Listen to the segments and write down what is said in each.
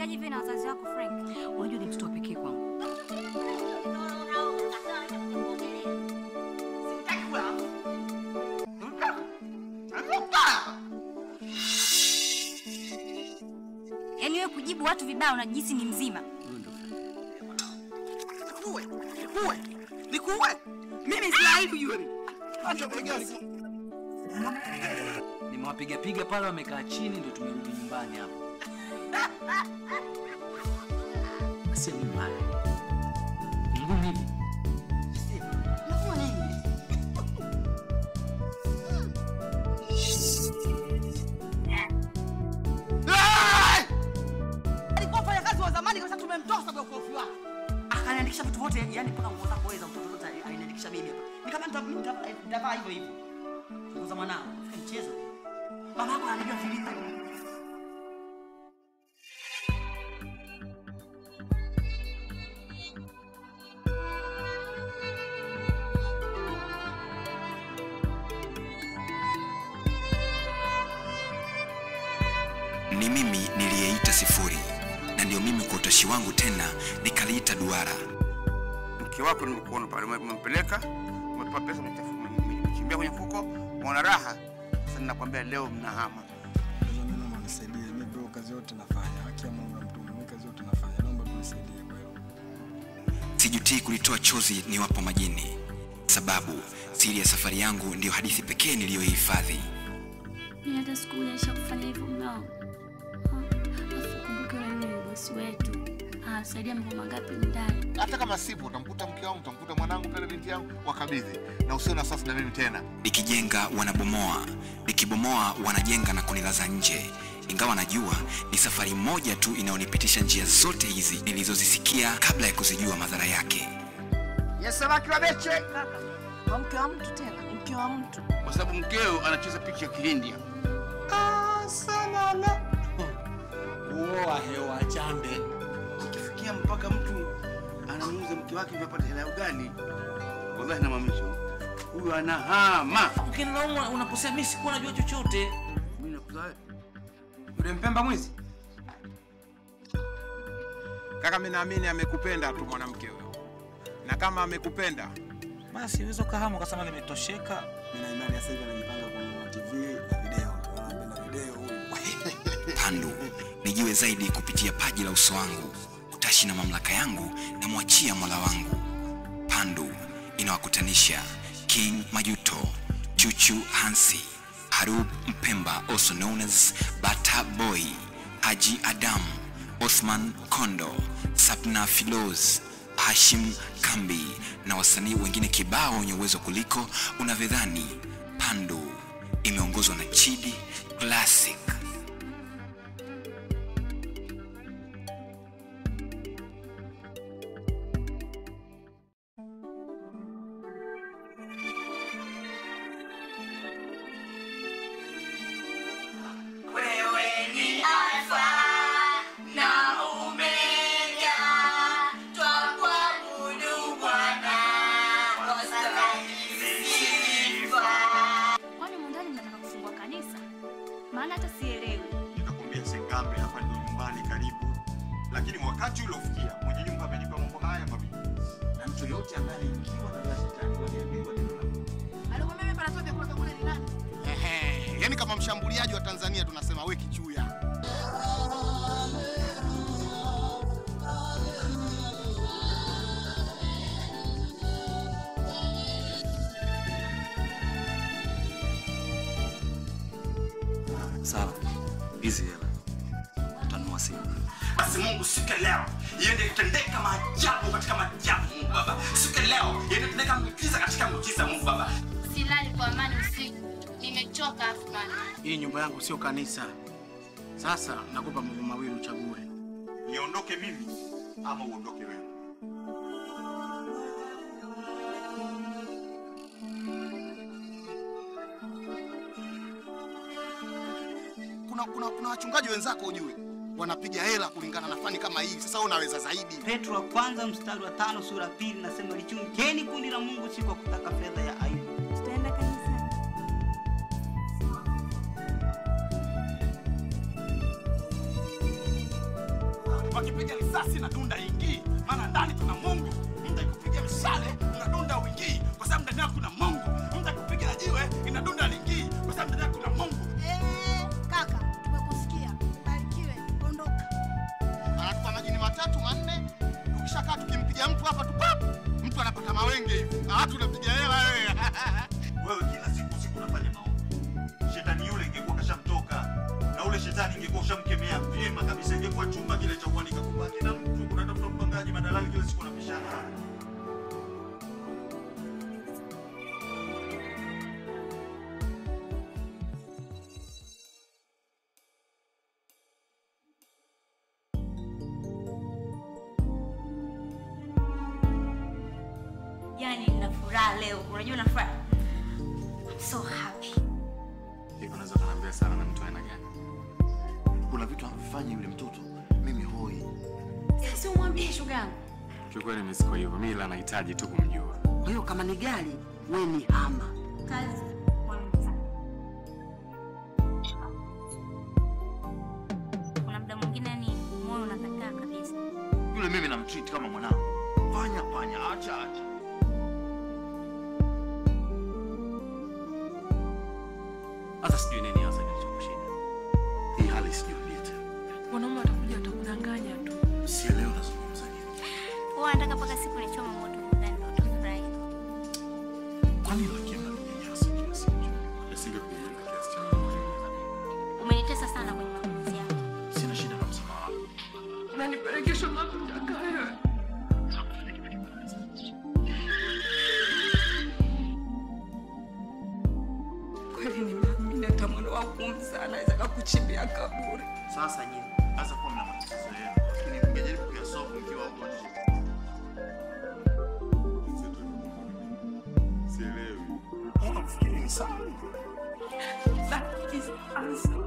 Unafikaje hivi na wazazi wako Frank? Unajua ni mtoto wa pekee kwangu. Yaani wewe kujibu watu vibaya unajihisi ni mzima. Nikuue, nikuue, nikuue. Mimi sina aibu yule. Acha begani. Nimewapiga piga pale wamekaa chini ndio tumerudi nyumbani hapo. Sio mbaya. Ngumu hivi. Alikuwa mfanyakazi wa zamani kabisa tumemtoa sababu ya ukorofi wake. Akaniandikisha vitu vyote, yani mpaka nguo zako wewe za mtoto zote aliniandikisha mimi hapa. Nikamwambia nita- nita- nitavaa hivyo hivyo. Nguo za mwanao, fika mchezo. Mama yako anajua vilivyo. Ni mimi niliyeita sifuri, na ndio mimi kwa utashi wangu tena nikaliita duara. mke wako nimekuona pale, ume- umempeleka, umetupa pesa, umechafu- ume- umechimbia kwenye mfuko, umeona raha. Sasa ninakwambia leo mnahama. Sasa mimi naomba nisaidie, mimi bro, kazi yote nafanya. Haki ya Mungu na mtume, mimi kazi yote nafanya. Naomba tu nisaidie kwa hilo. Sijutii kulitoa chozi niwapo majini, sababu siri ya safari yangu ndiyo hadithi pekee niliyoihifadhi. Mimi hata siku moja kufanya hivyo mume wangu. Afu kumbuke wewe ni bosi wetu. Ah, saidia mambo mangapi ndani. hata kama sipo utamkuta mke wangu utamkuta mwanangu pale binti yangu wakabidhi na usio na sasa na mimi tena Nikijenga wanabomoa, nikibomoa wanajenga na kunilaza nje, ingawa najua ni safari moja tu inayonipitisha njia zote hizi nilizozisikia kabla ya kuzijua madhara yake. Yesamaki wa beche, Kwa mke wa mtu tena, mke wa mtu. kwa sababu mkeo anacheza picha ya Kihindi. Kuoa hewa chambe. Ikifikia mpaka mtu anamuuza mke wake ndio apate hela ya ugali, wallahi namaanisha huyu anahama. Ukinilaumu unaposema mimi sikuwa najua chochote. Mimi nakuzaa wewe. Yule mpemba mwizi. Kaka, mimi naamini amekupenda tu mwanamke huyo, na kama amekupenda Basi uwezo kahama ukasema nimetosheka. Mimi na imani sasa hivi anajipanga kununua TV na video. Anapenda video huyu. Pandu nijue zaidi kupitia paji la uso wangu, utashi na mamlaka yangu namwachia mola wangu. Pandu inawakutanisha King Majuto, Chuchu Hansi, Harub Mpemba also known as Bata Boy, Haji Adam, Othman Kondo, Sapna Filoz, Hashim Kambi na wasanii wengine kibao wenye uwezo kuliko unavyodhani. Pandu imeongozwa na Chidi Classic. Kwani mundani mnataka kufungua kanisa? Maana hata sielewi. nikakwambia sengambe hapa ndio nyumbani karibu lakini wakati uliofikia mwenye nyumba amenipa mambo haya mawili na mtu yote ambaye anaingiwa na la shetani waliambiwa neno la Mungu. Alikwambia mimi panatoa vyakula vya kule ni nani? Ehe, yani kama mshambuliaji wa Tanzania tunasema we kichuya Sawa. Hizi hela. Utanunua simu. Basi Mungu siku ya leo iende kutendeka maajabu katika maajabu, Mungu Baba. Siku ya leo iende kutendeka miujiza katika miujiza, Mungu Baba. Silali kwa amani usiku. Nimechoka Afman. Hii nyumba yangu sio kanisa. Sasa nakupa mambo mawili uchague. niondoke mimi ama uondoke wewe kuna, kuna, kuna wachungaji wenzako ujue wanapiga hela kulingana na fani kama hii sasa wewe unaweza zaidi Petro wa kwanza mstari wa tano sura ya pili nasema lichungeni kundi la Mungu si kwa kutaka fedha ya aibu. Tutaenda kanisani. wakipiga risasi na dunda ingii, maana ndani kuna Mungu. Mtu akupiga mshale unadunda uingii, kwa sababu ndani yako kuna Mungu. Mtu akupiga na jiwe inadunda lingii, kwa sababu ndani yako kuna Mungu. Eh, kaka, tumekusikia. Barikiwe, ondoka. Anatupa majini matatu manne, tukishakaa tukimpiga mtu hapa tu pap, mtu anapata mawenge hivi, ah, tunapiga hela wewe. Wewe kila siku siku unafanya maombi. Shetani yule ingekuwa kashamtoka na ule shetani ingekuwa ushamkemea vyema kabisa, ingekuwa chumba kile cha kuanika kubaki na mtu kunatafuta mpangaji madalali kila siku unapishana. Yaani nina furaha leo. Unajua na furaha. I'm so happy. Hivi unaweza kuniambia sana na mtu aina gani? Kuna vitu anafanya yule mtoto, mimi hoi. Sasa umwambie shoga yangu. Kiukweli mimi siko hivyo, mimi ila nahitaji tu kumjua. Kwa hiyo kama ni gari, we ni hama. Kazi. Kuna muda mwingine yani moyo unakataa kabisa. Yule mimi namtreat kama mwanangu. Fanya fanya, acha acha. Hata sijui nini hasa kilichokushinda. Hii hali sijui tena. Wanaume watakuja watakudanganya tu. Sielewi unazungumza nini. Huwa nataka mpaka siku nichome moto ndani ndo utafurahi. Kwa nini lakini unaninyanyasa kiasi hicho? Nisingekuuliza kiasi cha Umenitesa sana kwenye mapenzi yako. Sina shida na msamaha wako. Unanipelekesha unakotaka wewe. Kweli nimeamini hata mwana wangu mzaa anaweza kakuchimbia kaburi. Sasa nyinyi hasa kuwa mna matatizo yenu, lakini mngejaribu kuyasolve mkiwa huko nje. Sielewi. Unafikiri ni sawa? That is answer.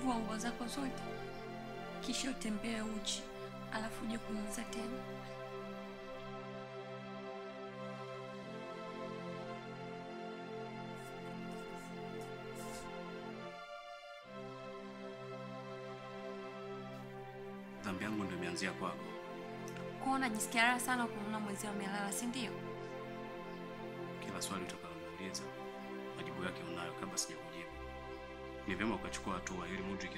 vua nguo zako zote, kisha utembee uchi, alafu uje kuniuliza tena. Dhambi yangu ndio imeanzia kwako. Kwa unajisikia raha sana kumwona mwenzio amelala, si ndio? Kila swali utakaloniuliza majibu yake unayo kabla sijakujibu. Ni vyema ukachukua hatua ili Mudrik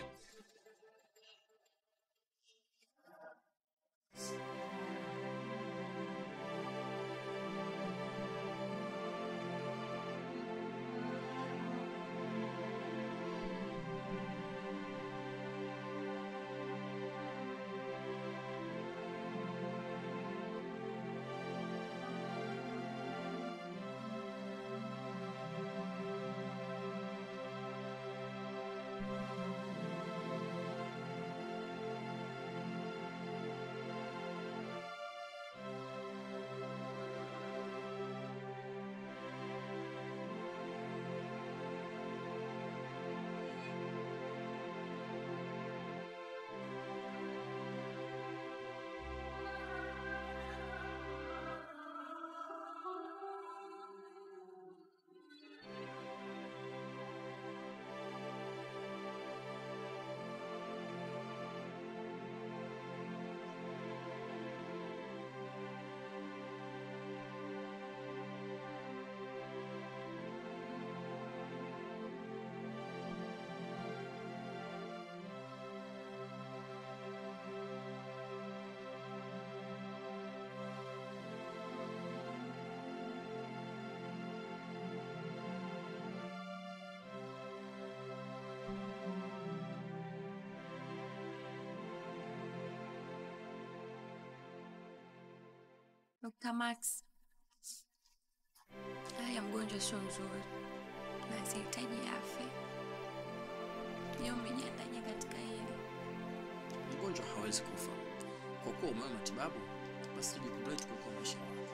Dr. Max, hali ya mgonjwa sio nzuri na sihitaji afya. Je, umejiandaje katika hili? Mgonjwa hawezi kufa. Kwa kuwa umewa matibabu, basi jukumu letu kuokoa maisha yako.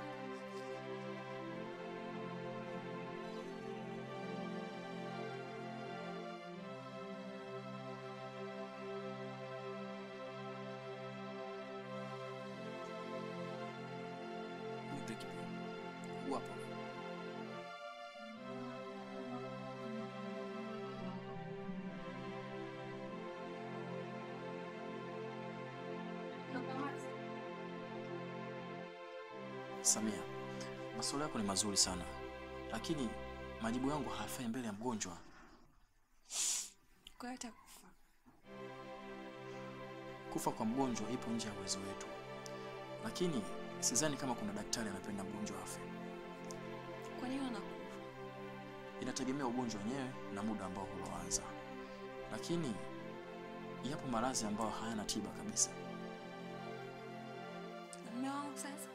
Nipe kipimo. Uwapo. Samia, maswali yako ni mazuri sana, lakini majibu yangu hayafai mbele ya mgonjwa. Kwa hiyo atakufa. Kufa kwa mgonjwa ipo nje ya uwezo wetu, lakini sidhani kama kuna daktari anapenda mgonjwa afe. Kwa nini anakufa? Inategemea ugonjwa wenyewe na muda ambao uloanza, lakini yapo maradhi ambayo hayana tiba kabisa. Na mume wangu sasa?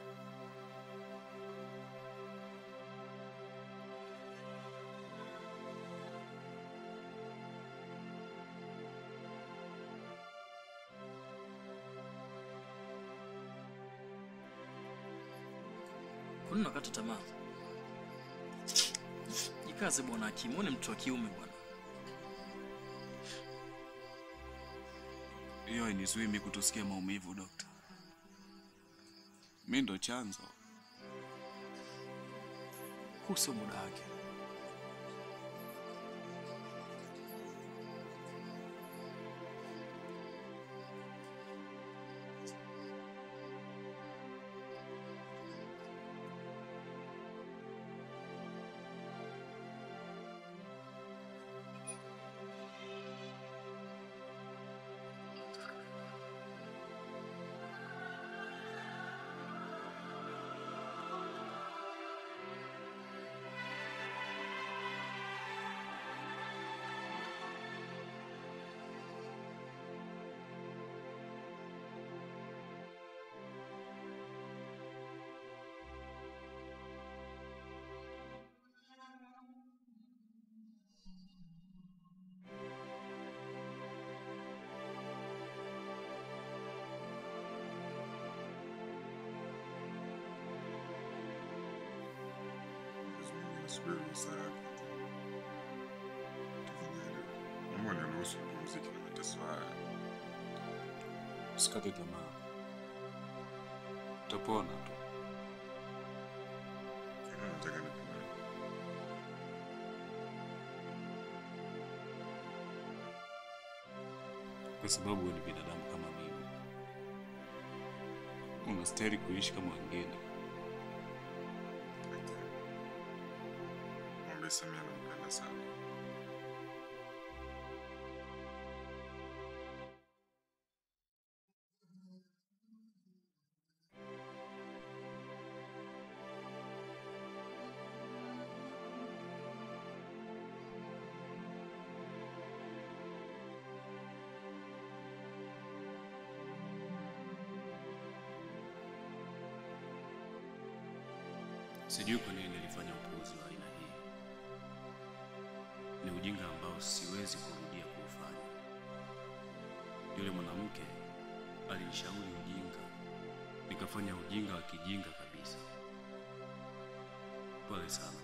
Kwa nini unakata tamaa? Jikaze bwana Hakimu, wewe ni mtu wa kiume bwana. Hiyo hainizuii mimi kutosikia maumivu, dokta. Mi ndo chanzo. Huu sio muda wake. Nasubiri masaa yako tu. Tafadhali, naomba niruhusu nipumzike na mateso haya. Usikate tamaa, utapona tu. Kile nataka nipone. kwa sababu wewe ni binadamu kama mimi. Unastahili kuishi kama wengine. Mwambie Samia nampenda sana. Sijui kwa nini nilifanya upuuzi wa aina hii. Ni ujinga ambao siwezi kurudia kuufanya. Yule mwanamke alinishauri ujinga, nikafanya ujinga wa kijinga kabisa. Pole sana.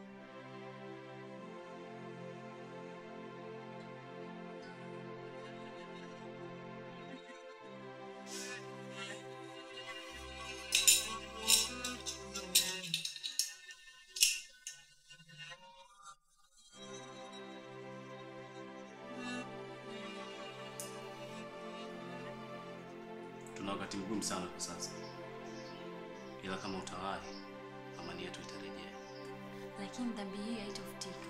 Tuna wakati mgumu sana kwa sasa, ila kama utawahi, amani yetu itarejea. Lakini dhambi hii haitofutika.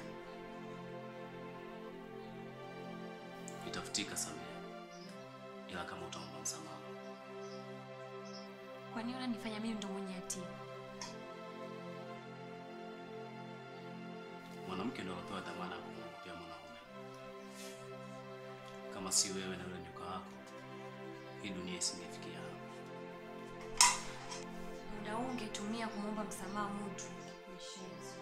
Itafutika Samia, ila kama utaomba msamaha. Kwa nini unanifanya mimi ndo mwenye hatia? Mwanamke ndo alopewa dhamana ya kumwogopea mwanaume. Kama si wewe na yule nyoka wako, hii dunia isingefikia hapa. Muda huu ungetumia kumwomba msamaha mtu. Mshenzi.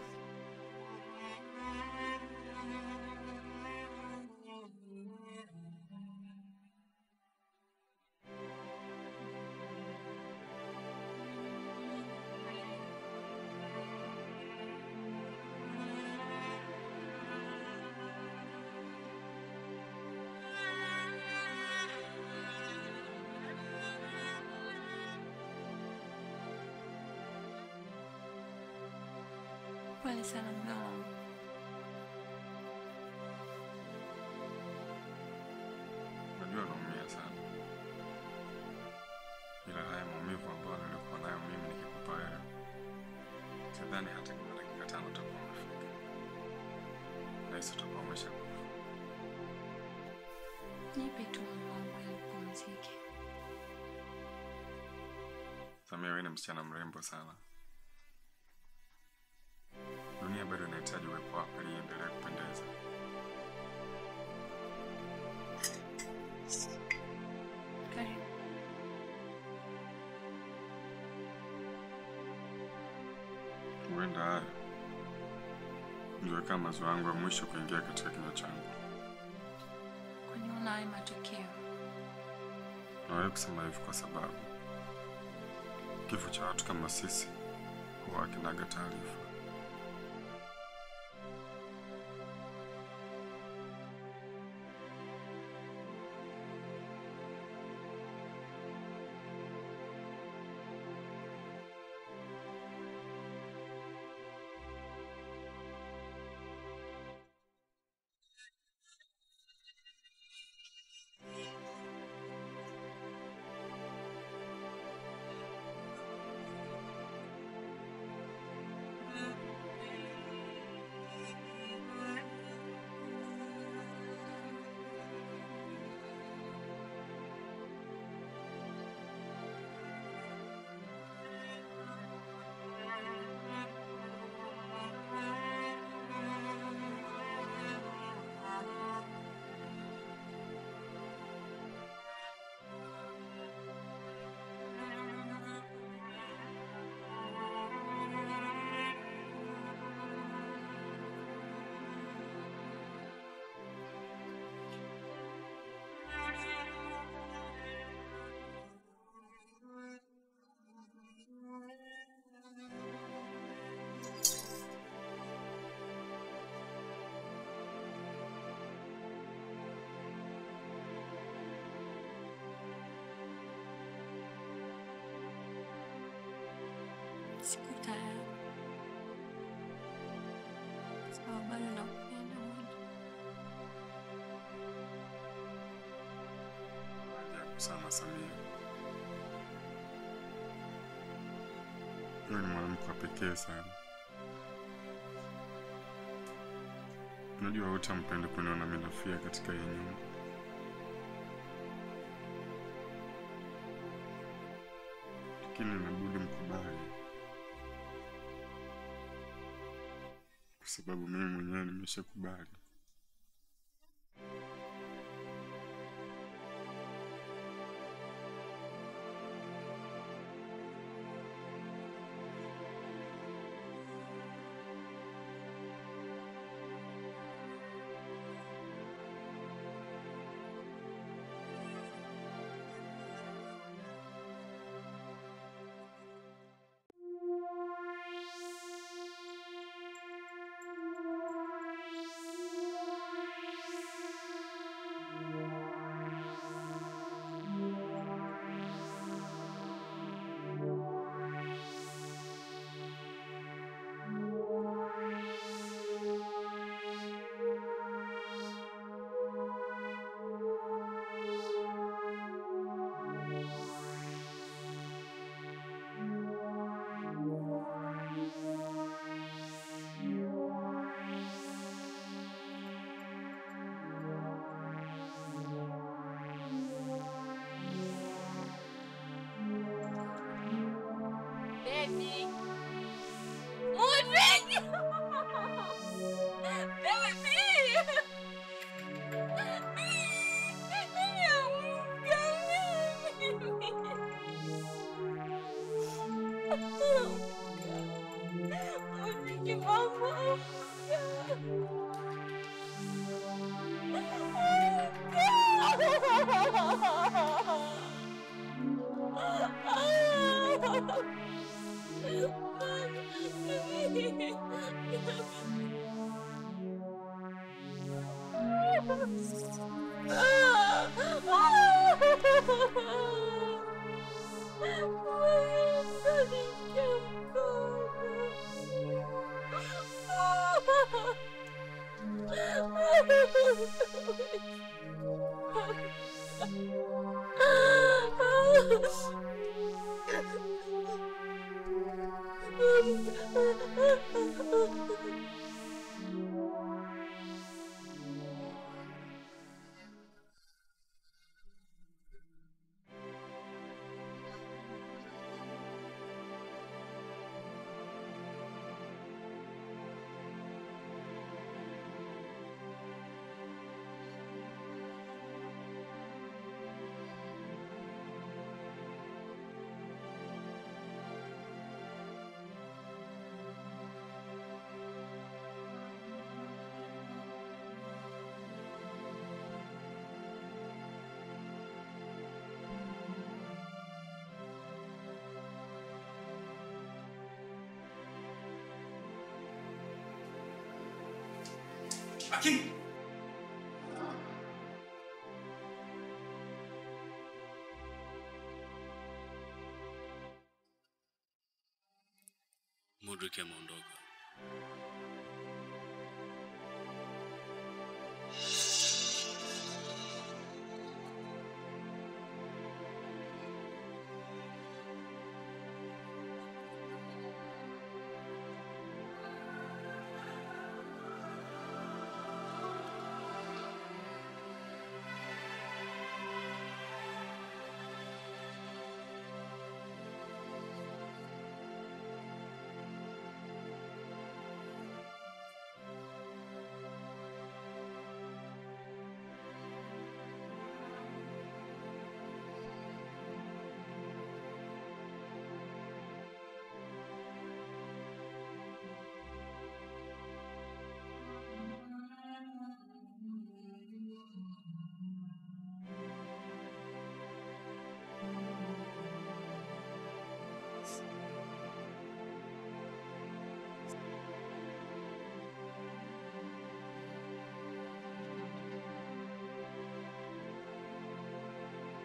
Pole sana mume wangu. Najua naumia sana, ila haya maumivu ambayo nilikuwa nayo mimi nikikupa wewe, sidhani hata kama dakika tano utakuwa umefika. Nahisi utakuwa umesha Nipe tu mume wangu ili upumzike. Samia, wewe ni msichana mrembo sana. Dunia bado inahitaji uwepo wako ili iendelee kupendeza. Karibu. Huenda haya ndio kama maziwa yangu ya mwisho kuingia katika kinywa changu. Kwani una hayo matokeo? Nawahi kusema hivi kwa sababu kifo cha watu kama sisi huwa hakinaga taarifa. tayari, sababu bado nakupenda Mondi. Ajabu sana Samia, wewe ni mwanamke wa pekee sana. Unajua wote hampende kuniona mimi nafia katika hii nyumba, lakini inabidi mkubali, kwa sababu mimi mwenyewe nimeshakubali. Baby. Mood baby. Baby. Lakini Modric ameondoka.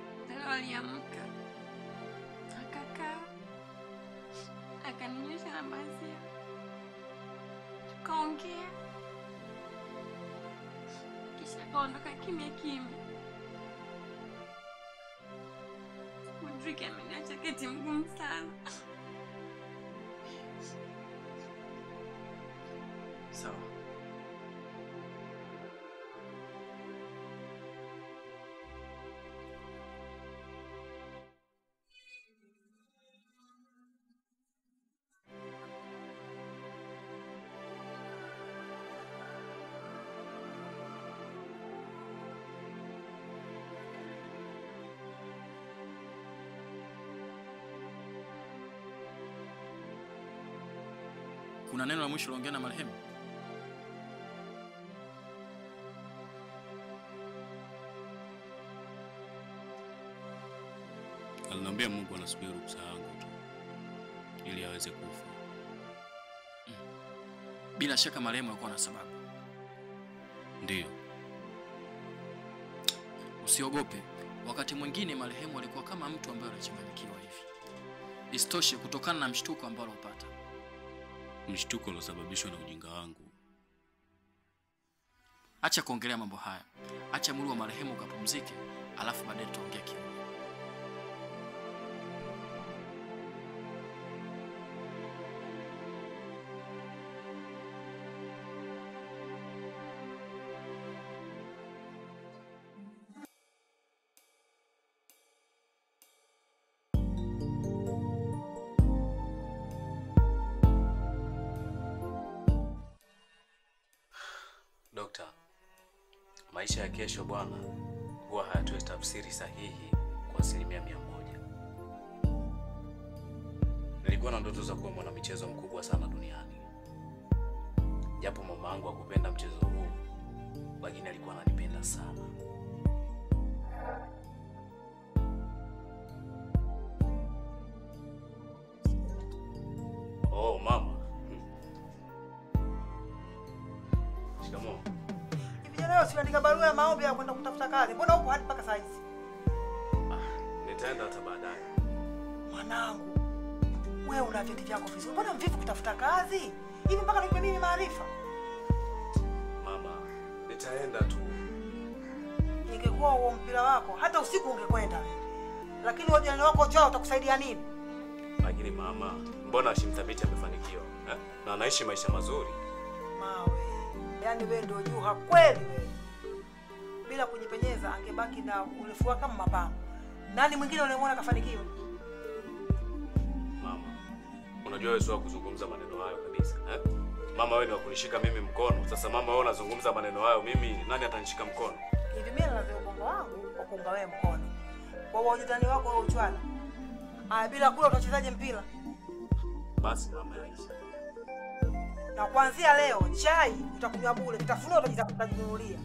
Leo aliamka akakaa akaninyosha na akaninyamazia, tukaongea, kisha akaondoka kimya kimya. Mudrik ameniacha keti mgumu sana. Sawa. Kuna neno la mwisho uliongea na marehemu? Aliniambia Mungu anasubiri ruksa yangu tu ili aweze kufa. Bila shaka marehemu alikuwa na sababu. Ndiyo, Usiogope, wakati mwingine marehemu alikuwa kama mtu ambaye anachanganyikiwa hivi. Isitoshe, kutokana na mshtuko ambao alopata. mshtuko uliosababishwa na ujinga wangu. Acha kuongelea mambo haya, acha mwili wa marehemu ukapumzike, alafu baadaye tutaongea kidogo. Dokta, maisha ya kesho bwana huwa hayatoi tafsiri sahihi kwa asilimia mia moja. Nilikuwa na ndoto za kuwa mwanamichezo mkubwa sana duniani, japo mama yangu hakupenda mchezo huu, lakini alikuwa ananipenda sana. Oh, mama. Shikamoo. Vijana leo siandika barua ya maombi ya kwenda kutafuta kazi. Mbona huko hadi mpaka saa hizi? Nitaenda hata baadaye. Mwanangu, wewe una vyeti vyako vizuri. Mbona mvivu kutafuta kazi? Hivi mpaka nipe mimi maarifa. Mama, nitaenda tu. Ingekuwa huo mpira wako, hata usiku ungekwenda. Lakini wajane wako chao utakusaidia nini? Lakini mama, mbona Hashim Thabiti amefanikiwa eh? na anaishi maisha mazuri? Mawe, yaani wewe ndio juha kweli wewe. Bila kujipenyeza angebaki na urefu wake kama mapambo. Nani mwingine unayemwona kafanikiwa? Mama, unajua wewe sio wa kuzungumza maneno hayo kabisa eh? Mama, wewe ni wa kunishika mimi mkono. Sasa mama, wewe unazungumza maneno hayo, mimi nani atanishika mkono? Hivi mimi na ubongo wangu wa kuunga wewe mkono. Kwa hiyo wajitani wako wewe uchwala. Aya, bila kula utachezaje mpira? Basi mama, yaisha. Na kuanzia leo chai utakunywa bure, vitafunio utajiza- utajinunulia.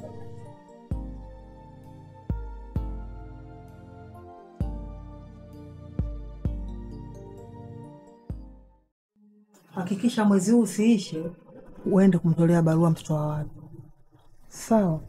Hakikisha mwezi huu usiishe, uende kumtolea barua mtoto wa watu. Sawa?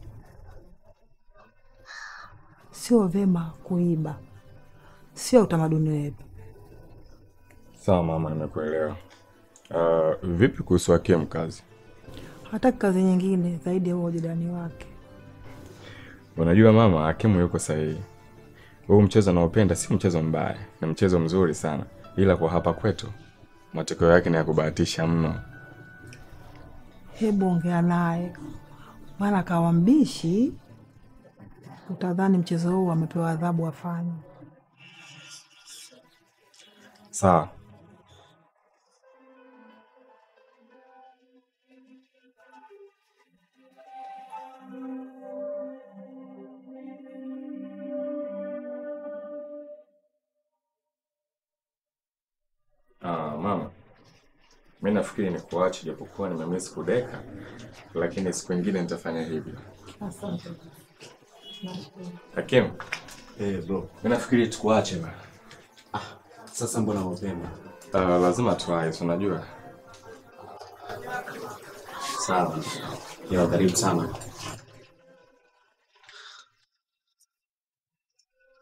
Sio vema kuiba, sio utamaduni wetu. Sawa mama, nimekuelewa. Uh, vipi kuhusu Hakim kazi? Hataki kazi nyingine zaidi ya huo ujirani wake. Unajua mama, Hakimu yuko sahihi. Huu mchezo naopenda si mchezo mbaya, ni mchezo mzuri sana, ila kwa hapa kwetu matokeo yake ni ya kubahatisha mno. Hebu ongea naye, maana kawa mbishi, utadhani mchezo huu amepewa adhabu afanye. Sawa. Ah, mama, mi nafikiri ni kuache, japokuwa nimemiss kudeka, lakini siku ingine nitafanya hivyo. Asante. Hakim, Eh, bro. mi nafikiri tukuache bana. Sasa mbona mapema? Uh, lazima tuwahi, si unajua. Sawa. Ya karibu sana.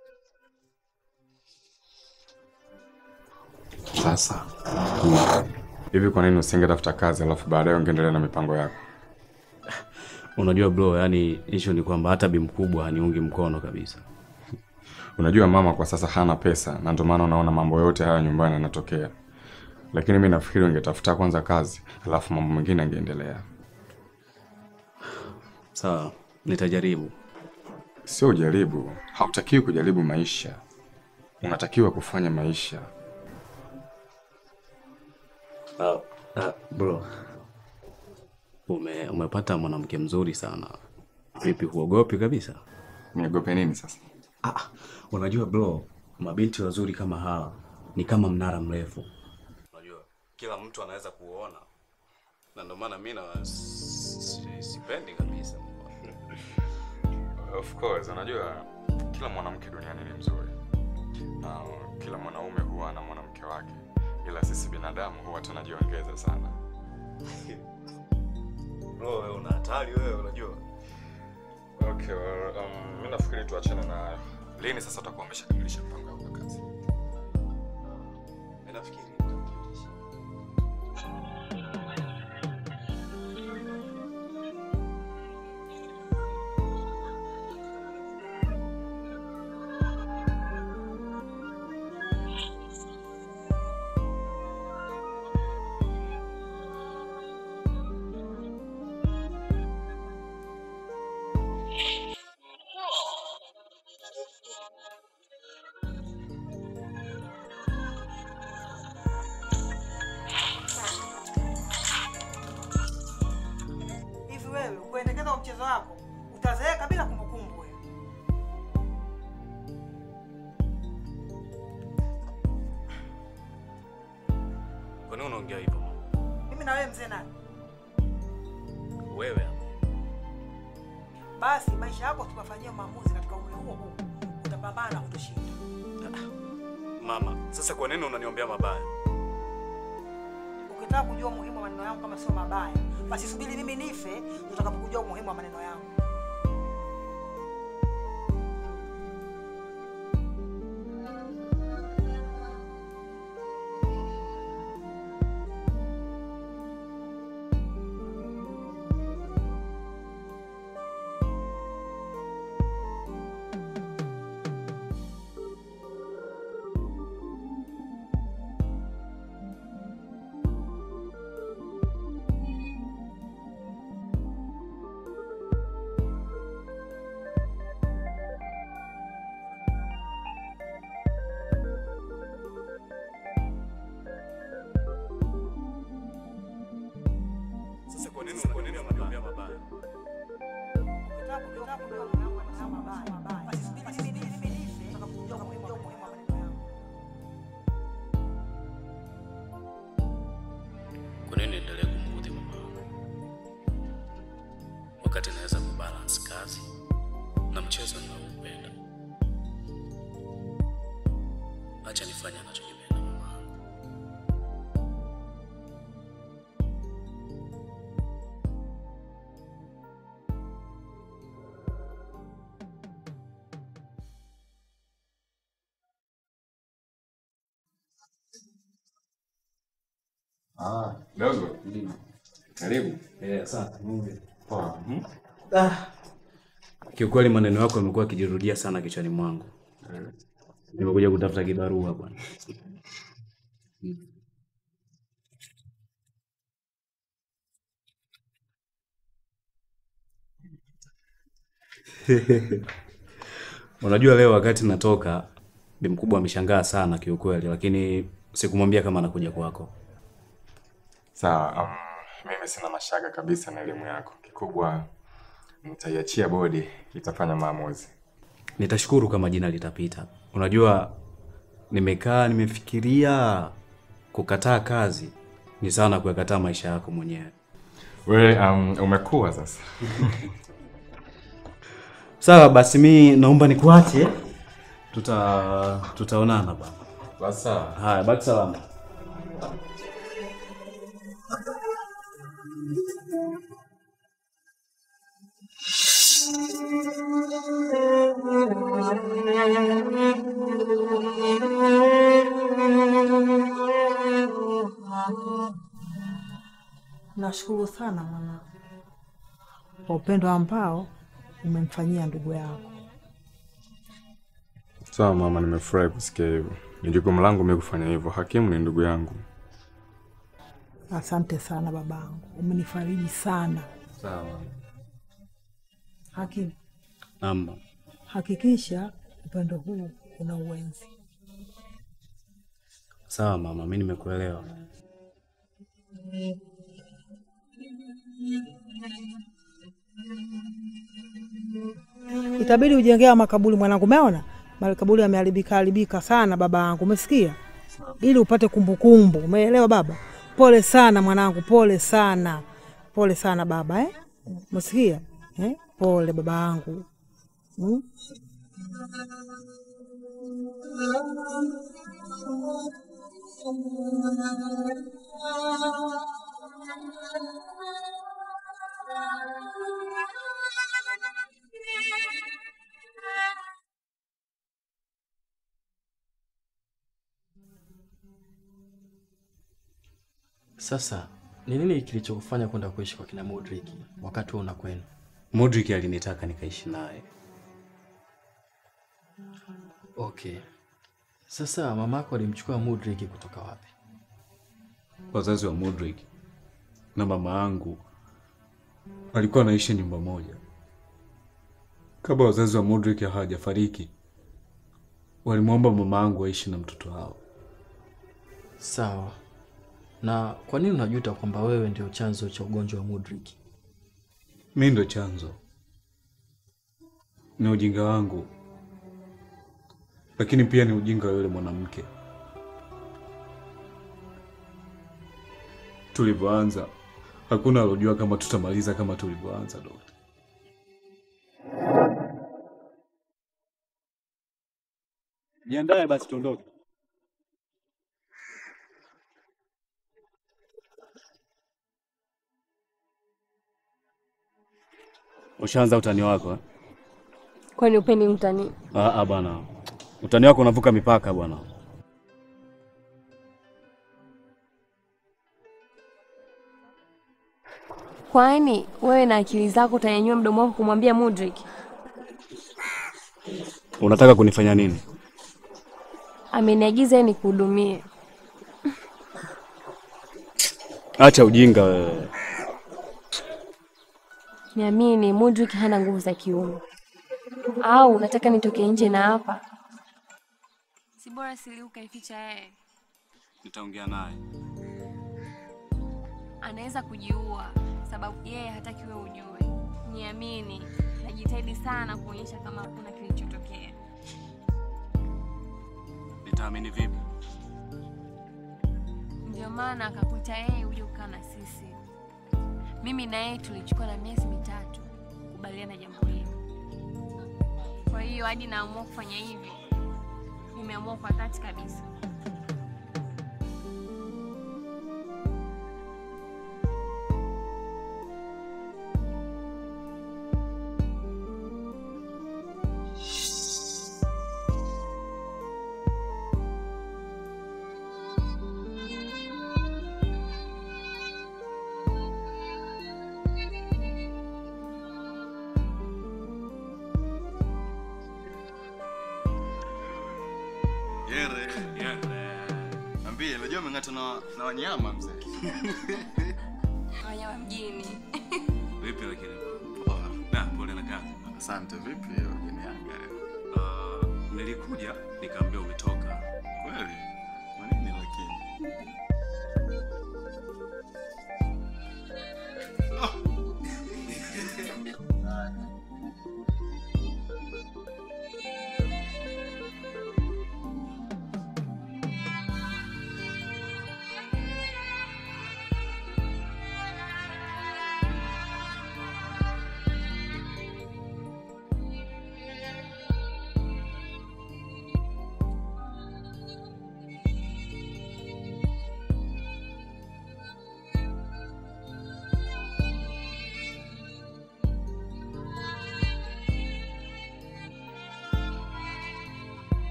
Sasa Hivi kwa nini usingetafuta kazi alafu baadaye ungeendelea na mipango yako? Unajua bro, yani issue ni kwamba hata bi mkubwa haniungi mkono kabisa. Unajua mama kwa sasa hana pesa na ndio maana unaona mambo yote haya nyumbani yanatokea. Lakini mimi nafikiri ungetafuta kwanza kazi, alafu mambo mengine yangeendelea. Sawa, nitajaribu. Sio ujaribu, hautakiwi kujaribu maisha. Unatakiwa kufanya maisha. Uh, uh, bro, ume, umepata mwanamke mzuri sana. Vipi, huogopi kabisa? Niogope nini sasa? Ah, unajua bro, mabinti wazuri kama hawa ni kama mnara mrefu. Unajua kila mtu anaweza kuona, na ndio maana mimi na si- sipendi kabisa. Of course, unajua kila mwanamke duniani ni mzuri na kila mwanaume huwa ana mwanamke wake, ila sisi binadamu huwa tunajiongeza sana. Bro, wewe una hatari wewe, unajua. Okay, well, um, mimi nafikiri tuachane na hayo. Lini sasa utakuwa umeshakamilisha mpango wako wa kazi? Mimi nafikiri Hivi wewe kuendekeza kwa mchezo wako utazeeka bila kumbukumbu wewe. Kwa nini unaongea hivyo? Mimi na wewe mzee nani? Wewe Basi maisha yako tukafanyia maamuzi katika umri huo huo, utapambana na kutushinda. mama, sasa kwa nini unaniombea mabaya? Ukitaka kujua umuhimu wa maneno yangu kama sio mabaya, basi subiri mimi nife, utakapokujua umuhimu wa maneno yangu. Sasa kwa nini kwa nini unaniombea mabaya? Ukitaka kujua ukitaka kujua umuhimu wa maneno mabaya, basi subiri mimi nife, mimi nife, utakapokujua umuhimu wa umuhimu wa maneno yangu. Kwa nini niendelee kumuudhi mama wangu wakati naweza kubalance kazi na mchezo ninaoupenda? Acha nifanye anachokipenda mama wangu. Ah, dogo. Karibu. Eh, asante. Poa. Ah. Kiukweli maneno yako yamekuwa yakijirudia sana kichwani mwangu. Nimekuja kutafuta kibarua bwana. Unajua leo wakati natoka bi mkubwa ameshangaa sana kiukweli, lakini sikumwambia kama anakuja kwako. Sawa, um, mimi sina mashaka kabisa na elimu yako. Kikubwa nitaiachia bodi, itafanya maamuzi. Nitashukuru kama jina litapita. Unajua, nimekaa nimefikiria, kukataa kazi ni sawa na kuyakataa maisha yako mwenyewe. Wewe um, umekuwa sasa. Sawa basi, mi naomba nikuache, tuta tutaonana bana. Basi sawa. Haya, baki salama. Nashukuru sana mwanangu kwa upendo ambao umemfanyia ndugu yako. Sawa mama, nimefurahi kusikia hivyo. Ni jukumu langu mimi kufanya hivyo. Hakimu ni ndugu yangu. Asante sana babangu, umenifariji sana. Sawa. Hakimu, Namba. hakikisha upendo huu una uwenzi. Sawa mama, mimi nimekuelewa. Itabidi ujengea makaburi mwanangu, umeona makaburi yameharibika haribika sana baba yangu, umesikia? Ili upate kumbukumbu, umeelewa baba? Pole sana mwanangu, pole sana, pole sana baba eh? Umesikia eh? Pole baba yangu hmm? Sasa ni nini kilichokufanya kwenda kuishi kwa kina Modric wakati wewe unakwenda? Modric alinitaka nikaishi naye. Okay. Sasa mamako alimchukua Modric kutoka wapi? Wazazi wa Modric na mama yangu walikuwa wanaishi nyumba moja. Kabla wazazi wa Modric hawajafariki, walimwomba mama yangu aishi na mtoto wao. Sawa. Na kwa nini unajuta kwamba wewe ndio chanzo cha ugonjwa wa Modric? Mi ndo chanzo, ni ujinga wangu, lakini pia ni ujinga wa yule mwanamke. Tulivyoanza hakuna alojua kama tutamaliza kama tulivyoanza. Dokta, Jiandae basi tuondoke. Ushaanza utani wako eh? Kwani upendi mtani? Ah, ah bwana, utani wako unavuka mipaka bwana. Kwani wewe na akili zako utanyanyua mdomo wako kumwambia Modric? Unataka kunifanya nini? Ameniagiza yeye nikuhudumie. Acha ujinga wewe. Niamini, Modric hana nguvu za kiume. Au unataka nitoke nje na hapa? Si bora sili ukaificha yeye, Nitaongea naye. anaweza kujiua sababu yeye hataki wewe ujue. Niamini, najitahidi sana kuonyesha kama hakuna kilichotokea. Nitaamini vipi? Ndio maana akakuita yeye uje kukaa na sisi. Mimi na yeye tulichukua na miezi mitatu kukubaliana jambo hili. Kwa hiyo hadi naamua kufanya hivi, nimeamua kwa dhati kabisa. Yere. Ambie, unajua umeng'ata na, na wanyama mzee. Wanyama mjini. Vipi lakini? Poa. Na pole na kazi. Asante. Vipi wageni yanga leo? Uh, nilikuja nikaambia umetoka. Kweli? Kwa nini lakini?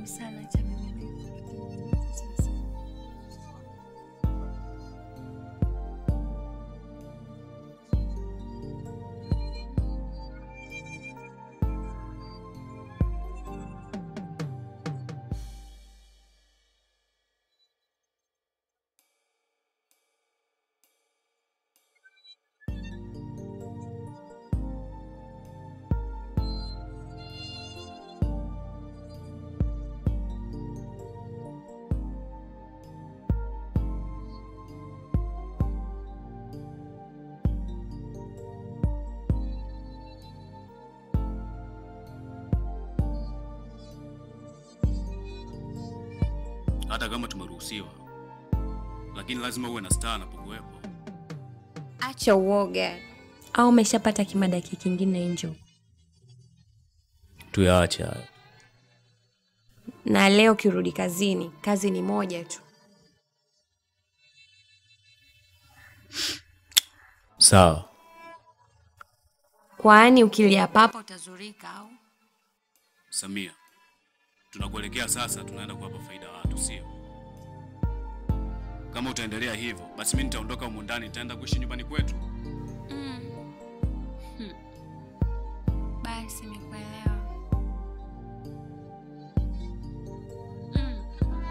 sana cha mimi. hata kama tumeruhusiwa, lakini lazima uwe na staa anapokuwepo. Acha uoga. Au umeshapata kimadaki kingine njo? Tuyaache hayo. Na leo kirudi kazini, kazi ni moja tu. Sawa. Kwani ukilia papa utazurika au? Samia, tunakuelekea sasa, tunaenda kuwapa faida watu, sio? Kama utaendelea hivyo, basi mimi nitaondoka humu ndani, nitaenda kuishi nyumbani kwetu. Mm. Hmm. Basi nimekuelewa. Mm.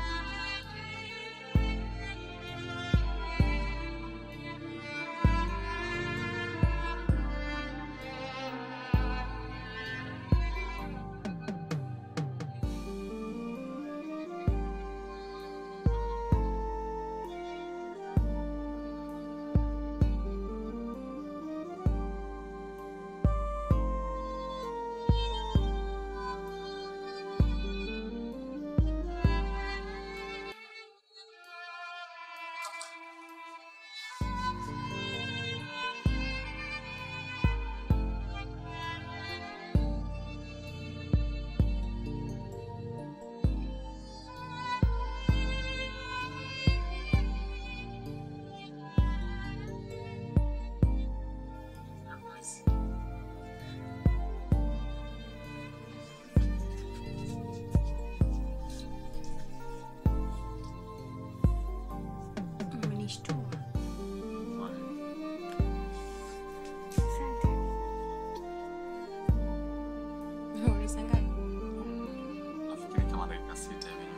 Umenishtua. Asante. Uliza ngapi? Nafikiri kama dakika sita hivi.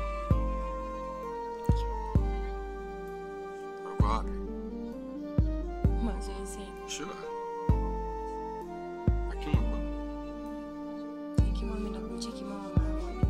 Ulikuwa wapi? Mazoezi. Sure. Lakini ulikuwa Ikiwa mimi nakucheki mama mara moja.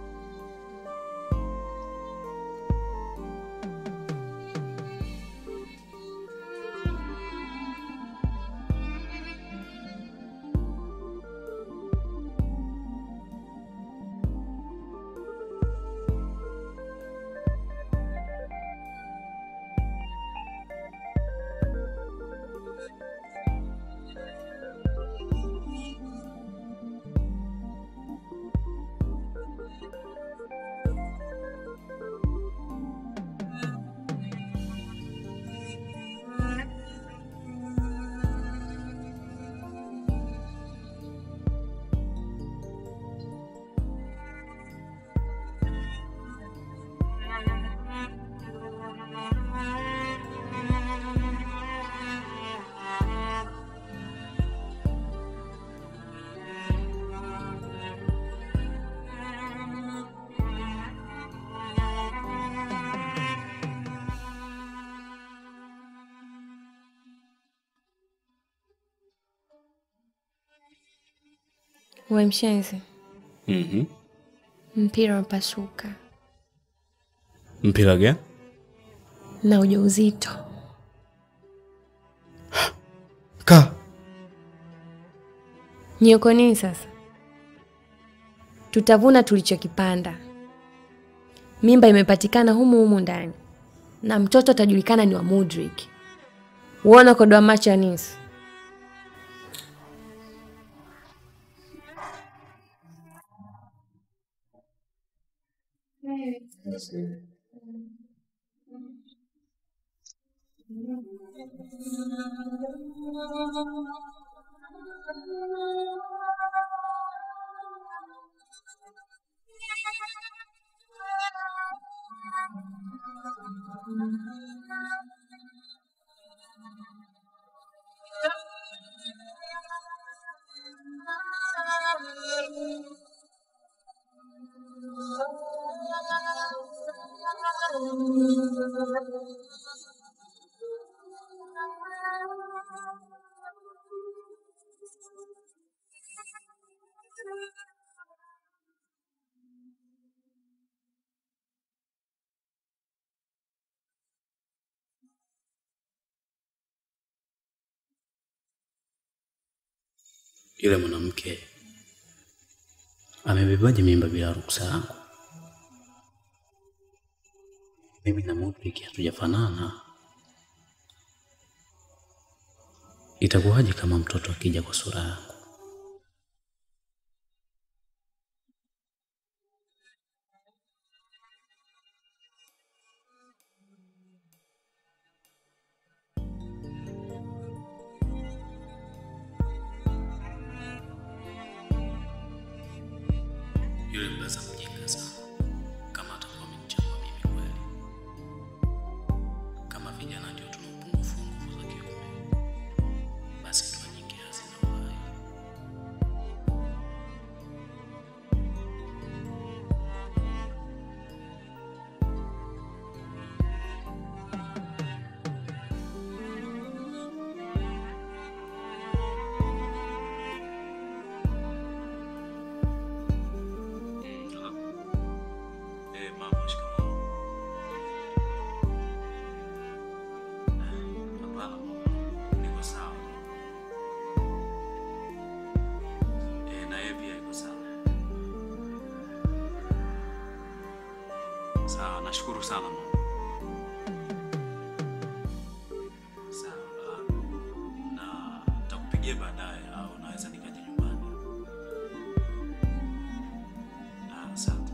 We mshenzi, Mhm. mpira umepasuka Mpira gani? na ujauzito. Ka. Nyoko nini sasa? Tutavuna tulichokipanda. Mimba imepatikana humu humu ndani na mtoto atajulikana ni wa Mudrik. Uona kodoa macho ya nisi. Yule mwanamke amebebaje mimba bila ruksa yangu? Mimi na Mudrik hatujafanana. Itakuwaje kama mtoto akija kwa sura yangu? Yule mbaza mjinga sana. Kama atakuwa amenichagua mimi kweli. Kama vijana ndio tuna upungufu wa nguvu za kiume, basi ndoa nyingi hazina uhai. Eh, mama, shikamoo. Hapana, niko sawa. Eh, na yeye pia yuko sawa. Sawa, nashukuru sana mama. Sawa, na nitakupigia baadaye au naweza nikaja nyumbani. Ah, Asante.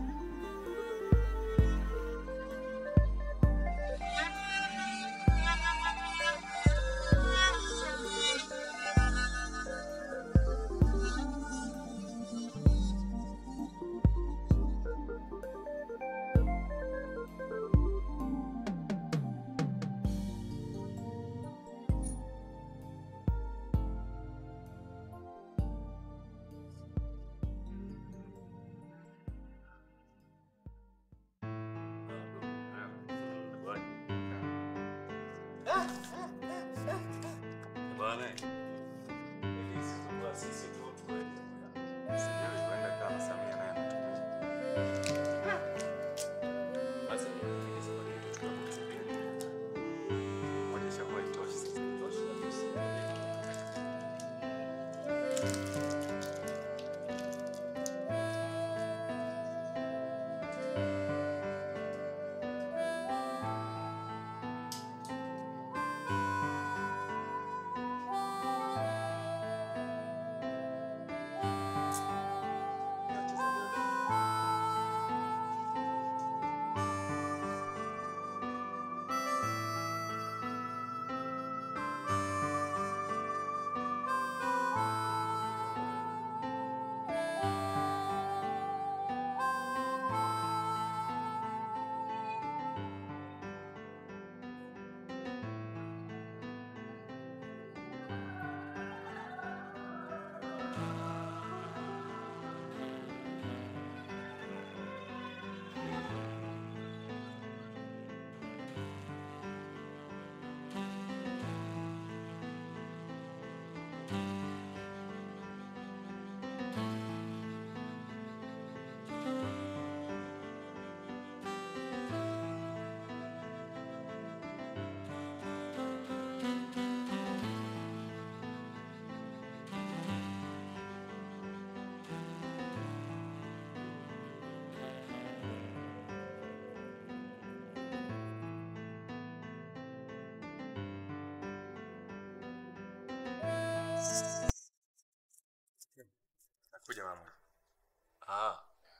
Bwana, ili sisi sisi tu tuwe. Sijui kwenda kama Samia naye anatumia. Basi nipige safari yetu tutakutembea. Moja ishakuwa itoshi sasa. Itoshi kabisa. Nakuja mama. Ah.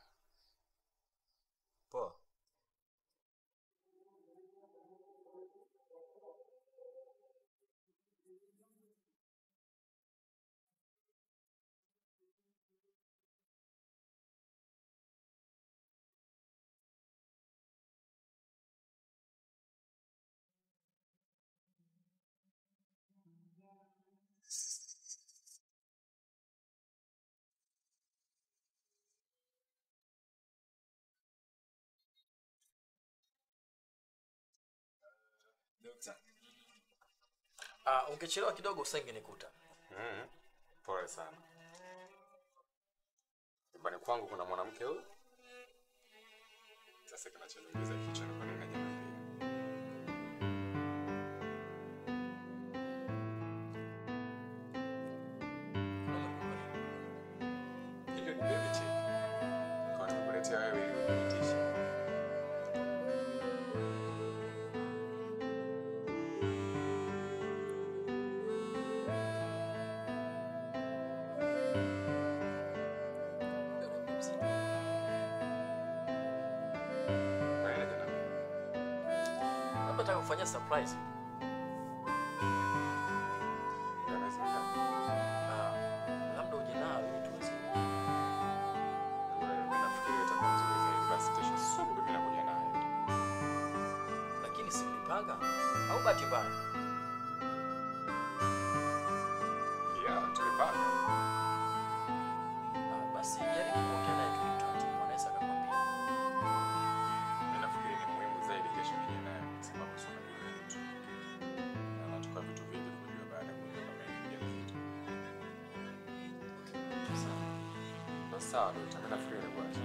Poa. Dokta. Ah, ungechelewa kidogo usingenikuta. Mm. Pole sana. Nyumbani kwangu kuna mwanamke huyu. Sasa kinachoniumiza kichwa ni kwa nini hajaniambia. Hiyo ni baby chick. Kwa nimekuletea wewe ili udhibitishe. Kwa nini hajaniambia? Labda nataka kufanyia surprise. Inawezekana. Ah, labda uje nayo ili tuweze. Mimi nafikiri itakuwa nzuri zaidi basi kesho asubuhi mimi nakuja nayo. Lakini si mlipanga au bahati mbaya? Yeah, tulipanga. Ah, basi jaribu kuongea naye tu taratibu, anaweza akakwambia. Mimi nafikiri ni muhimu zaidi kesho nije naye kwa sababu si unajua yeye ni mtu na anatoka vitu vingi kujua baada ya kujua kama yeye ni mjamzito. Sawa. Basi sawa, dokta, mimi nafikiri ni bwana.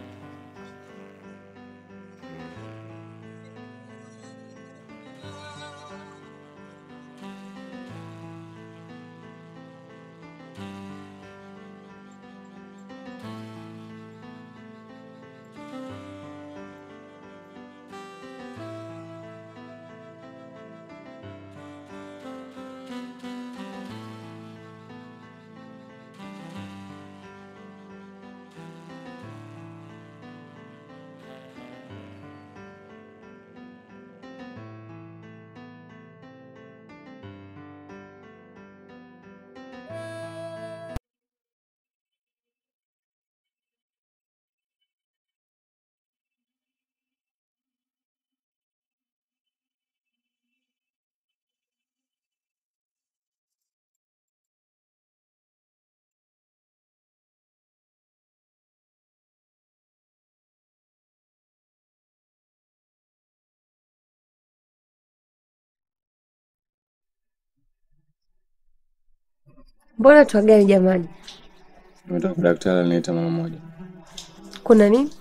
Mbona tuagani jamani? Nataka daktari aliniita mara moja. Kuna nini?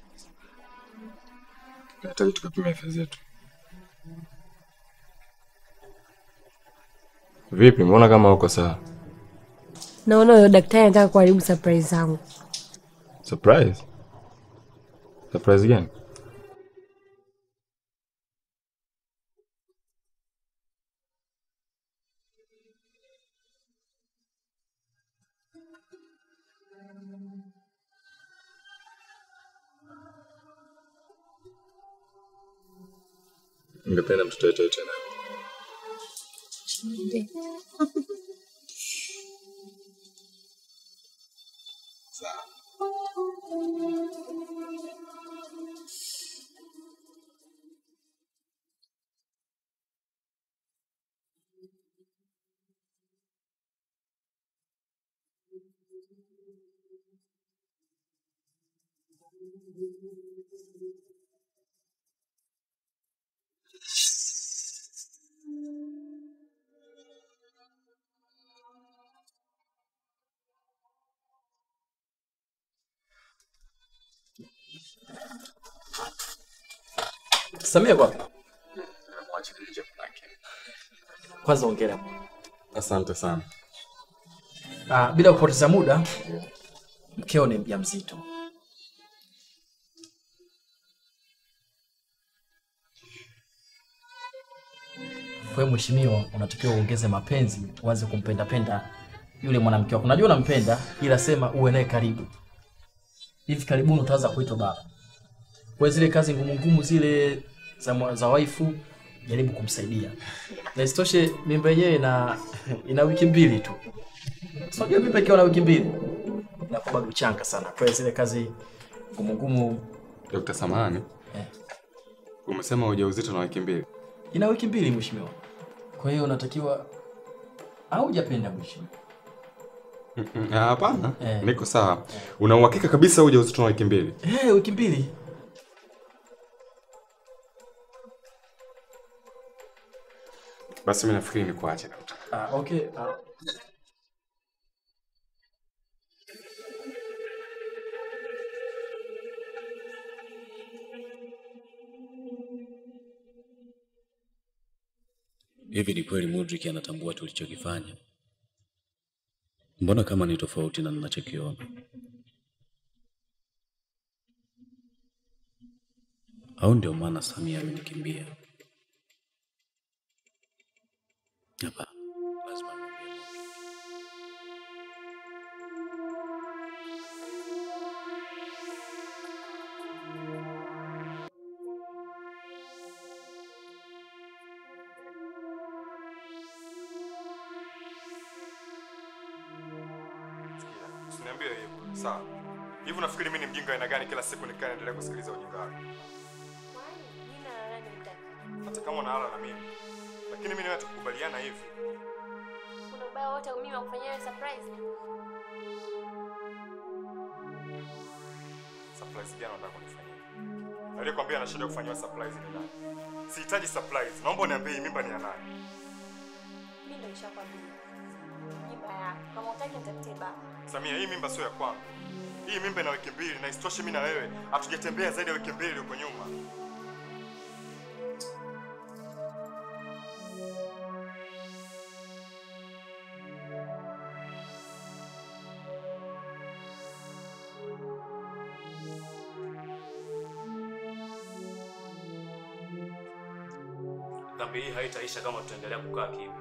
Nataka tukapime afya zetu. Vipi, mbona kama uko sawa? Naona huyo daktari anataka kuharibu surprise zangu. Surprise? Surprise gani? Ningependa mtoto wetu aitwe nani? Sawa. Samia kwa Mwache nje manake. kwanza ongera. Asante sana. Ah, bila kupoteza muda, mkeo ni mjamzito. Kwa hiyo mheshimiwa, unatakiwa uongeze mapenzi, uanze kumpenda penda yule mwanamke wako. Unajua unampenda, ila sema uwe naye karibu. Hivi karibuni utaanza kuitwa baba. Kwa zile kazi ngumu ngumu zile za, mwa- za waifu jaribu kumsaidia. Na isitoshe mimba yenyewe ina ina wiki mbili tu. So, Unajua mimba ikiwa na wiki mbili inakuwa bado changa sana. Kwa hiyo zile kazi ngumu ngumu Dr. Samani. Eh. Umesema ujauzito na wiki mbili. ina wiki mbili mheshimiwa. Kwa hiyo unatakiwa au hujapenda mheshimiwa? Mm, mm, ah, Hapana, Eh. niko sawa. Una uhakika kabisa ujauzito na wiki mbili? Eh, wiki mbili. Basi mimi nafikiri nikuache dokta. Ah, okay. Ah. Hivi ni kweli Mudrik anatambua tulichokifanya? Mbona kama ni tofauti na ninachokiona? Au ndio maana Samia amenikimbia? Hapa lazima nimwambie Mudrik. Usiniambie hivyo. Sawa. Hivi unafikiri mimi ni mjinga aina gani kila siku nikaa naendelea kusikiliza ujinga wako? Hata kama unalala na mimi. Lakini mimi nawe tukubaliana hivi. Kuna ubaya wote mimi wakufanyia wewe surprise? Surprise gani unataka kunifanyia? Aliyekwambia ana shida kufanyiwa surprise ni nani? Sihitaji surprise. Naomba uniambie hii mimba ni ya nani? Mimi ndio nishakwambia. Nyumba yako. Kama utaki nitafutie baba. Samia, hii mimba sio ya kwangu. Hii mimba ina wiki mbili na isitoshe mimi na wewe hatujatembea zaidi ya wiki mbili huko nyuma. Dhambi hii haitaisha kama tutaendelea kukaa kimya.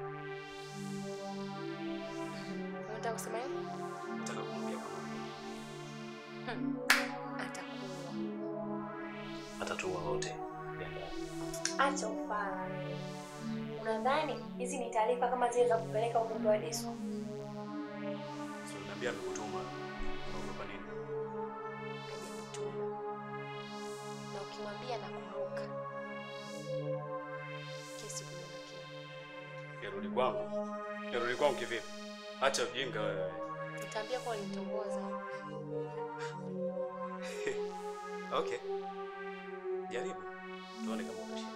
Unataka kusema nini? Nataka kumwambia kama Hmm. Atakuwa. atatuua wote. Acha ufala. Unadhani hizi ni taarifa kama zile za kupeleka ujumbe wa disco? Si uliniambia amekutuma. Unaogopa nini? Na ukimwambia nakumbuka. Kesi kunyenyekea. Yarudi kwangu. Yarudi kwangu kivipi? Acha ujinga wewe. Nitaambia kuwa ulinitongoza. Okay. Jaribu. Tuone kama utashinda.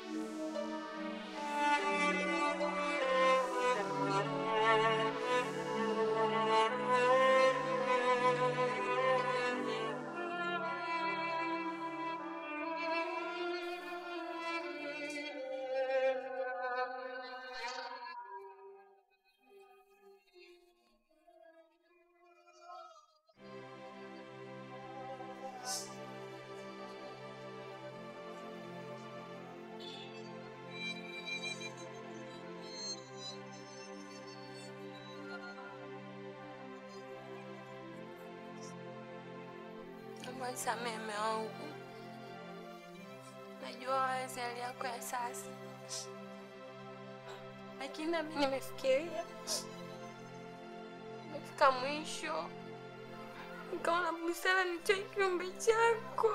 Naomba nisamehe mume wangu. Najua wazi hali yako ya sasa, lakini nami nimefikiria, nimefika mwisho, nikaona busara nitoe kiumbe chako.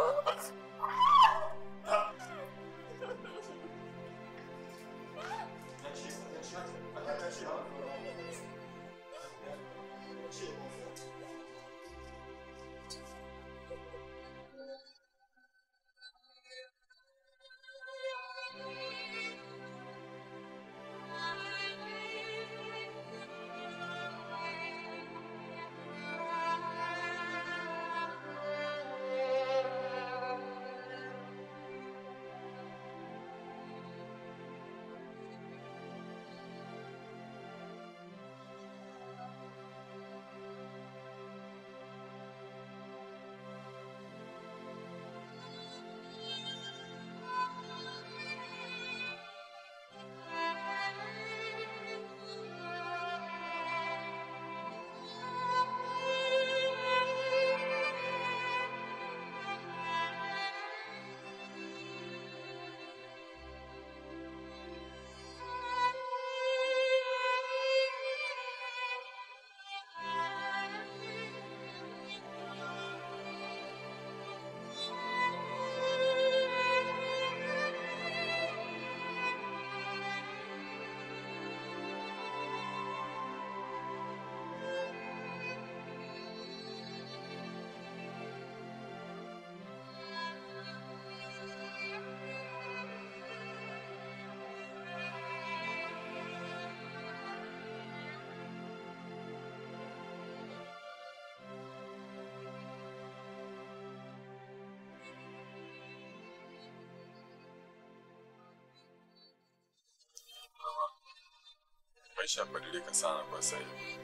maisha yamebadilika sana kwa sasa hivi.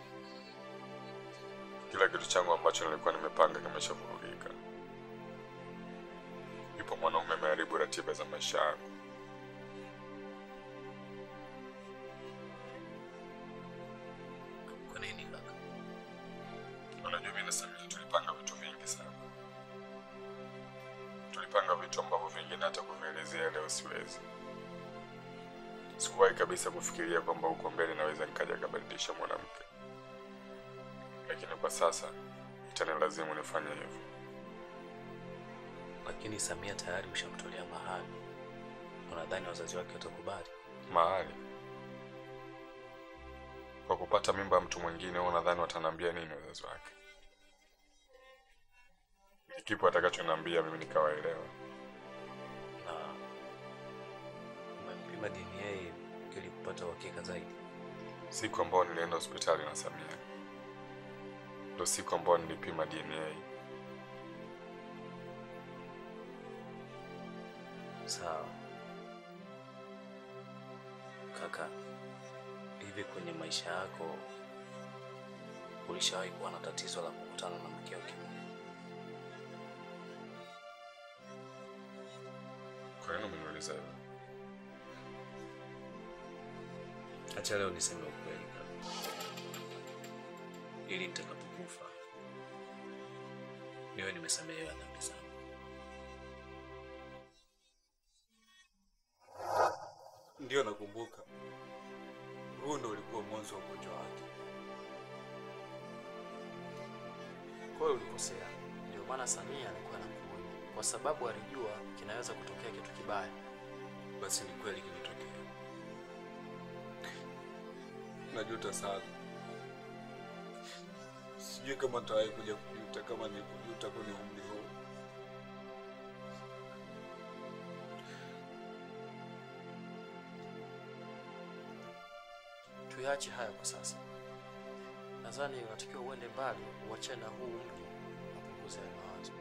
Kila kitu changu ambacho nilikuwa nimepanga kimeshavurugika. Yupo mwanaume ameharibu ratiba za maisha yangu. Kwa nini kaka? Unajua mimi na Samia tulipanga vitu vingi sana. Tulipanga vitu ambavyo vingine hata kuvielezea leo siwezi. Sikuwahi kabisa kufikiria kwamba huko mbele naweza nikaja kabadilisha mwanamke, lakini kwa sasa itanilazimu nifanye hivyo. Lakini Samia tayari ushamtolea mahali. Unadhani wazazi wake watakubali? Mahali kwa kupata mimba ya mtu mwingine, wewe unadhani wataniambia nini wazazi wake? Ni kipi atakachoniambia mimi nikawaelewa? Na umempima DNA ili kupata uhakika zaidi? Siku ambayo nilienda hospitali na Samia ndo siku ambayo nilipima DNA. Sawa kaka, hivi kwenye maisha yako ulishawahi kuwa na tatizo la kukutana na mke wa kiume? Kwa nini umeniuliza hivyo? Acha leo niseme ukweli kaka, ili nitakapokufa niwe nimesamehewa dhambi zangu. Ndio nakumbuka, huu ndo ulikuwa mwanzo wa ugonjwa wake. Kwa hiyo ulikosea. Ndio maana Samia alikuwa anakuonya, kwa sababu alijua kinaweza kutokea kitu kibaya. Basi ni kweli kimetokea. Najuta sana, sijui kama nitawahi kuja kujuta kama nilikujuta kwenye umri huu. Tuyache haya kwa sasa. Nadhani unatakiwa uende mbali, uachane na huu mji, upunguze hayo mawazo.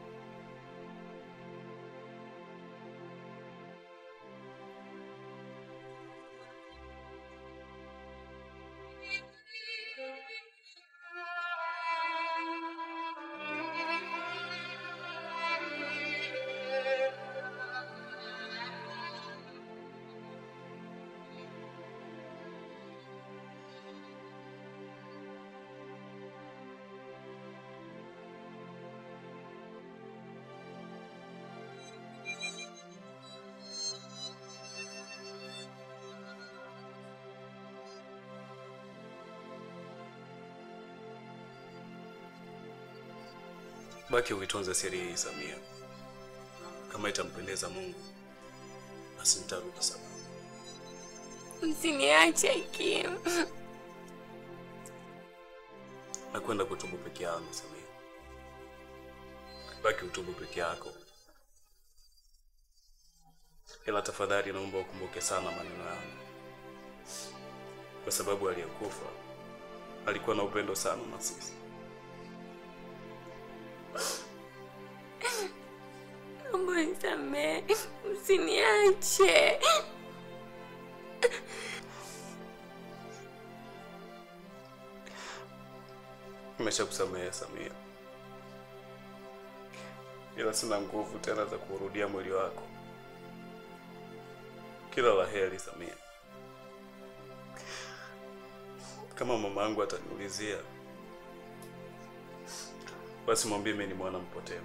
Baki uitunze siri hii Samia. Kama itampendeza Mungu, basi nitarudi sana. Msiniache Kim. Nakwenda kutubu peke yangu Samia. Baki utubu peke yako, ila tafadhali naomba ukumbuke sana maneno yangu, kwa sababu aliyekufa alikuwa na upendo sana na sisi. Naomba unisamehe, msiniache. Nimeshakusamehe Samia, ila sina nguvu tena za kurudia mwili wako. Kila la heri Samia. Kama mama yangu ataniulizia, basi mwambie mimi ni mwana mpotevu.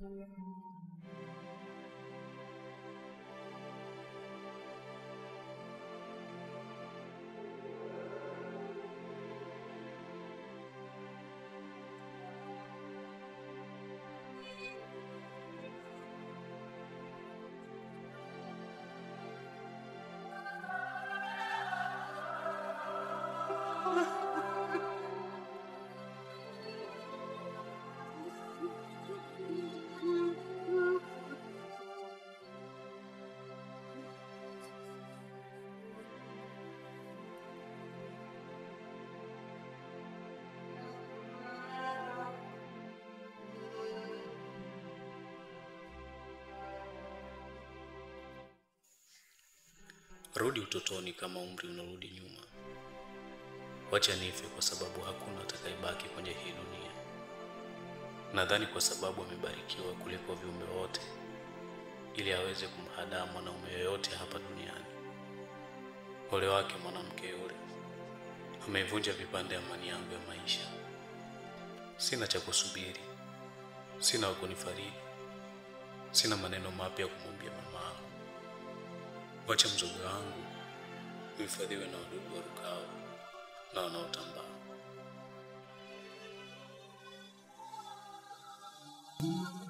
Rudi utotoni kama umri unarudi nyuma. Wacha nife kwa sababu hakuna atakayebaki kwenye hii dunia. Nadhani kwa sababu amebarikiwa kuliko viumbe wote, ili aweze kumhadaa mwanaume yoyote hapa duniani. Ole wake mwanamke yule, ameivunja vipande amani yangu ya maisha. Sina cha kusubiri, sina wa kunifariji, sina maneno mapya ya kumwambia mama yangu. Wacha mzoga wangu uhifadhiwe na wadudu warukao na wanaotambaa.